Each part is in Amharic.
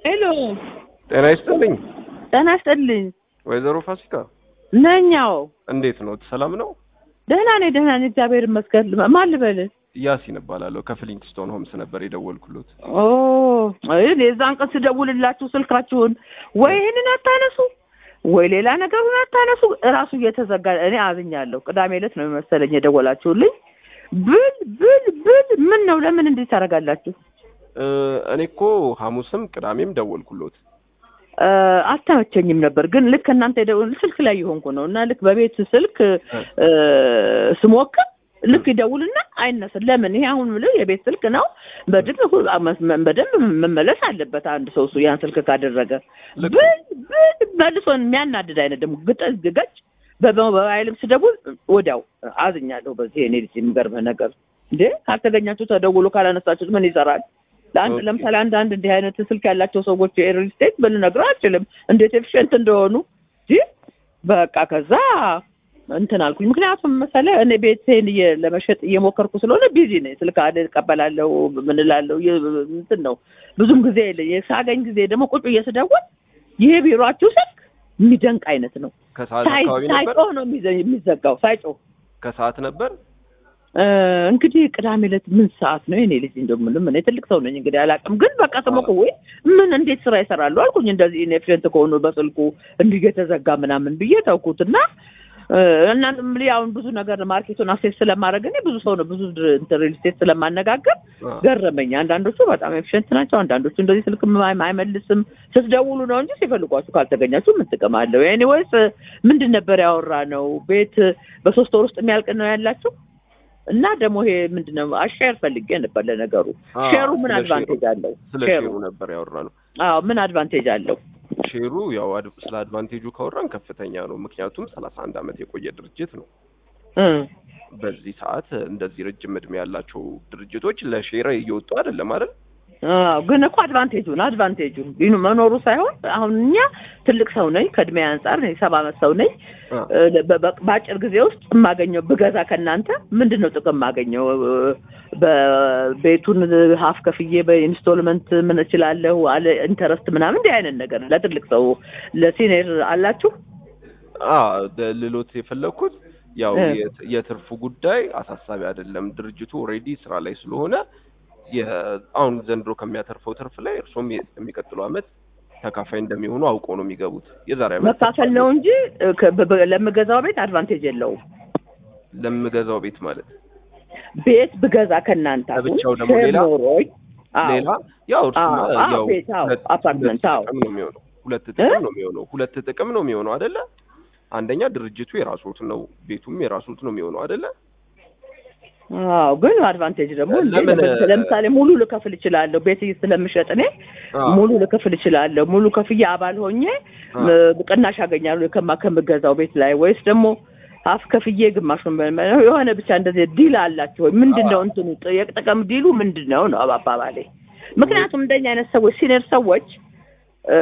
ሄሎ ጤና ይስጥልኝ ጤና ይስጥልኝ። ወይዘሮ ፋሲካ ነኛው እንዴት ነው? ሰላም ነው? ደህና ነኝ ደህና ነኝ፣ እግዚአብሔር ይመስገን። ማን ልበል? ያሲን እባላለሁ ከፍሊንግስቶን ሆምስ ነበር የደወልኩሎት። ኦ እኔ የዛን ቀን ስደውልላችሁ ስልካችሁን ወይ ይህንን አታነሱ ወይ ሌላ ነገሩን አታነሱ። እራሱ እየተዘጋ እኔ አዝኛለሁ። ቅዳሜ ዕለት ነው መሰለኝ የደወላችሁልኝ። ብል ብል ብል ምን ነው ለምን እንዲህ ታደርጋላችሁ? እ እኔ እኮ ሐሙስም ቅዳሜም ደወልኩሎት። እ አልተመቸኝም ነበር ግን ልክ እናንተ የደወል ስልክ ላይ የሆንኩ ነው እና ልክ በቤት ስልክ እ ስሞክር ልክ ይደውልና አይነስም። ለምን ይሄ አሁን ምለው የቤት ስልክ ነው። በደንብ ሁ- መ- በደንብ መመለስ አለበት አንድ ሰው እሱ ያን ስልክ ካደረገ ልክ ብል ብል መልሶን የሚያናድድ አይነት ደግሞ ግጠዝ ግገጭ በሞባይልም ስደውል ወዲያው አዝኛለሁ። በዚህ እኔ ልጅ የሚገርምህ ነገር እንዴ ካልተገኛችሁ ተደውሎ ካላነሳችሁት ምን ይሰራል? ለአንድ ኦኬ። ለምሳሌ አንዳንድ እንዲህ አይነት ስልክ ያላቸው ሰዎች የሪል ስቴት ልነግርህ አልችልም እንዴት ኤፊሽንት እንደሆኑ እንጂ በቃ ከዛ እንትን አልኩኝ። ምክንያቱም መሰለህ እኔ ቤቴን እየ- ለመሸጥ እየሞከርኩ ስለሆነ ቢዚ ነኝ። ስልክ አለ እቀበላለሁ፣ ምን እላለሁ የ- እንትን ነው ብዙም ጊዜ የለኝ። ሳገኝ ጊዜ ደግሞ ቁጭ ብዬ ስደውል ይሄ ቢሮአችሁ ስልክ የሚደንቅ አይነት ነው። ከሰዓት ሳይ- አካባቢ ነበር ሳይጮህ ነው የሚዘ- የሚዘጋው ሳይጮህ ከሰዓት ነበር። እ እንግዲህ ቅዳሜ ዕለት ምን ሰዓት ነው የኔ ልጅ እንደው ምንም እኔ ትልቅ ሰው ነኝ እንግዲህ አላውቅም፣ ግን በቃ ስሞክ ወይ ምን እንዴት ስራ ይሰራሉ አልኩኝ። እንደዚህ ኢንኤፊሽንት ከሆኑ በስልኩ እንዲህ የተዘጋ ምናምን ብዬ ተውኩት እና እና አሁን ብዙ ነገር ማርኬቱን አክሴስ ስለማድረግ እኔ ብዙ ሰው ነው ብዙ ድር- እንትን ሪል ስቴት ስለማነጋገር አ፣ ገረመኝ። አንዳንዶቹ በጣም ኤፊሽንት ናቸው፣ አንዳንዶቹ እንደዚህ ስልክ ማ- አይመልስም። ስትደውሉ ነው እንጂ ሲፈልጓችሁ ካልተገኛችሁ ምን ጥቅም አለው? ኤኒዌይስ ምንድን ነበር ያወራ ነው ቤት በሶስት ወር ውስጥ የሚያልቅ ነው ያላችሁ እና ደግሞ ይሄ ምንድን ነው አሻር ፈልጌ ነበር ለነገሩ አ፣ ሼሩ ምን ስለ አድቫንቴጅ ሼሩ- አለው? ስለ ሼሩ ሼሩ ነበር ያወራ ነው። አዎ ምን አድቫንቴጅ አለው? ሼሩ ያው አድ- ስለ አድቫንቴጁ ካወራን ከፍተኛ ነው። ምክንያቱም ሰላሳ አንድ ዓመት የቆየ ድርጅት ነው። እ በዚህ ሰዓት እንደዚህ ረጅም እድሜ ያላቸው ድርጅቶች ለሼር እየወጡ አይደለም አይደል? አዎ ግን እኮ አድቫንቴጁን አድቫንቴጁ ይኑ መኖሩ ሳይሆን አሁን እኛ ትልቅ ሰው ነኝ ከእድሜ አንጻር እኔ ሰባ ዓመት ሰው ነኝ። አ፣ እ በ- በ- በአጭር ጊዜ ውስጥ የማገኘው ብገዛ ከእናንተ ምንድን ነው ጥቅም የማገኘው? እ በቤቱን ሀፍ ከፍዬ በኢንስቶልመንት ምን እችላለሁ አለ ኢንተረስት ምናምን እንዲህ አይነት ነገር ለትልቅ ሰው ለሲኒየር አላችሁ? አ ደ- ልሎት የፈለግኩት ያው እ። የት- የትርፉ ጉዳይ አሳሳቢ አይደለም። ድርጅቱ ኦልሬዲ ስራ ላይ ስለሆነ የ- አሁን ዘንድሮ ከሚያተርፈው ትርፍ ላይ እርሶም የ- የሚቀጥለው አመት ተካፋይ እንደሚሆኑ አውቀው ነው የሚገቡት። የዛሬ አመት መካፈል ነው እንጂ እ ከ- በ- በ- ለምገዛው ቤት አድቫንቴጅ የለውም። ለምገዛው ቤት ማለት ቤት ብገዛ ከእናንተ አሁን ለብቻው ደግሞ ሼር ሌላ? ኖሮኝ አዎ ሌላ ያው እርሱማ አዎ፣ አዎ፣ ያው ቤት፣ አዎ፣ ሁለት- አፓርትመንት፣ ሁለት አዎ። ጥቅም ነው የሚሆነው። ሁለት ጥቅም ነው የሚሆነው። ሁለት ጥቅም ነው የሚሆነው አይደለ? አንደኛ ድርጅቱ የራስዎት ነው፣ ቤቱም የራስዎት ነው የሚሆነው አይደለ? አዎ ግን አድቫንቴጅ ደግሞ እንዴ ለምን- ለምሳሌ- ለምሳሌ ሙሉ ልከፍል እችላለሁ። ቤት ስለምሸጥ እኔ አዎ። ሙሉ ልከፍል እችላለሁ። ሙሉ ከፍያ አባል ሆኜ አዎ። ም- ቅናሽ አገኛለሁ ከማ ከምገዛው ቤት ላይ ወይስ ደግሞ አፍ ከፍዬ ግማሹን በ- በ- የሆነ ብቻ እንደዚህ ዲል አላቸው ወይ? ምንድን ነው እንትኑ ጥ- የጥቅም ዲሉ ምንድን ነው ነው አባባሌ። ምክንያቱም እንደኛ አይነት ሰዎች ሲኒየር ሰዎች እ፣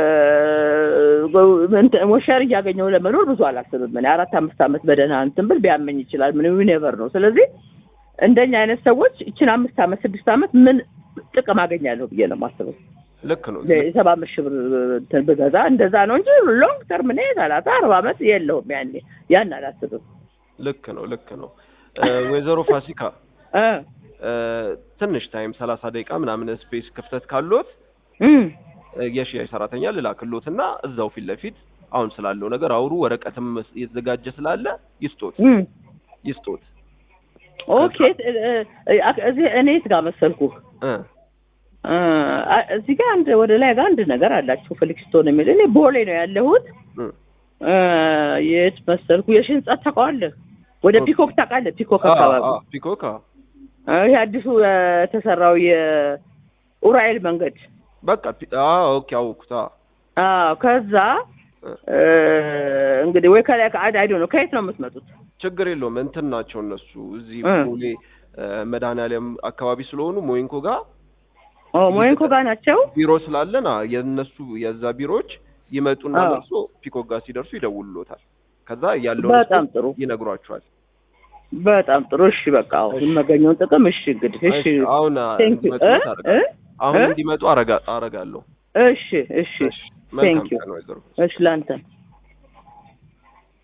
እንትን ሞሸር እያገኘው ለመኖር ብዙ አላስብም። እኔ አራት አምስት ዓመት በደህና እንትን ብል ቢያመኝ ይችላል ምን ኔቨር ነው። ስለዚህ እንደኛ አይነት ሰዎች ይችን አምስት ዓመት ስድስት ዓመት ምን ጥቅም አገኛለሁ ብዬ ነው የማስበው። ልክ ነው። የሰባ አምስት ሺህ ብር እንትን ብገዛ እንደዛ ነው እንጂ ሎንግ ተርም እኔ ሰላሳ አርባ ዓመት የለውም ያኔ ያን አላስብም። ልክ ነው። ልክ ነው። እ፣ ወይዘሮ ፋሲካ እ እ፣ ትንሽ ታይም ሰላሳ ደቂቃ ምናምን ስፔስ ክፍተት ካሎት እም እ፣ የሽያጭ ሰራተኛ ልላክሎትና እዛው ፊት ለፊት አሁን ስላለው ነገር አውሩ። ወረቀትም የተዘጋጀ ስላለ ይስጦት እም ይስጦት። ኦኬ እ፣ እ፣ እዚህ እኔ የት ጋር መሰልኩህ? እ፣ እ፣ አ- እዚህ ጋር አንድ ወደ ላይ ጋር አንድ ነገር አላችሁ ፍሊክስቶን የሚል እኔ ቦሌ ነው ያለሁት። እ፣ እ፣ የት መሰልኩ? የሺ ህንጻ ታውቀዋለህ? ወደ ኦኬ። ፒኮክ ታውቃለህ? ፒኮክ አ፣ አካባቢ አ፣ ፒኮክ አ፣ እ፣ ይሄ አዲሱ የተሰራው የኡራኤል መንገድ በቃ ፒ- አ፣ ኦኬ አወኩት። አ፣ አዎ ከዛ እ፣ እ፣ እንግዲህ ወይ ከላይ ከአድ አይዶ ነው ከየት ነው የምትመጡት? ችግር የለውም እንትን ናቸው እነሱ እዚህ እ። ቦሌ እ፣ መድኃኒዓለም አካባቢ ስለሆኑ ሞይንኮ ጋር ኦ ሞይንኮ ጋር ናቸው። ቢሮ ስላለን አ፣ የእነሱ የዛ ቢሮዎች ይመጡና አዎ። ደርሶ ፒኮክ ጋር ሲደርሱ ይደውሉሎታል። ከዛ ያለውን በጣም ጥሩ ይነግሯቸዋል። በጣም ጥሩ። እሺ በቃ አሁን እሺ። የማገኘውን ጥቅም እሺ እንግዲህ እሺ እሺ፣ አሁን አ፣ ቴንክ ዩ እንዲመጡ እ ታደርጋለህ። እ አሁን እ? እንዲመጡ አረጋ አረጋለሁ። እሺ እሺ እሺ መልካም Thank you. ቀን ወይዘሮ እሺ ለአንተ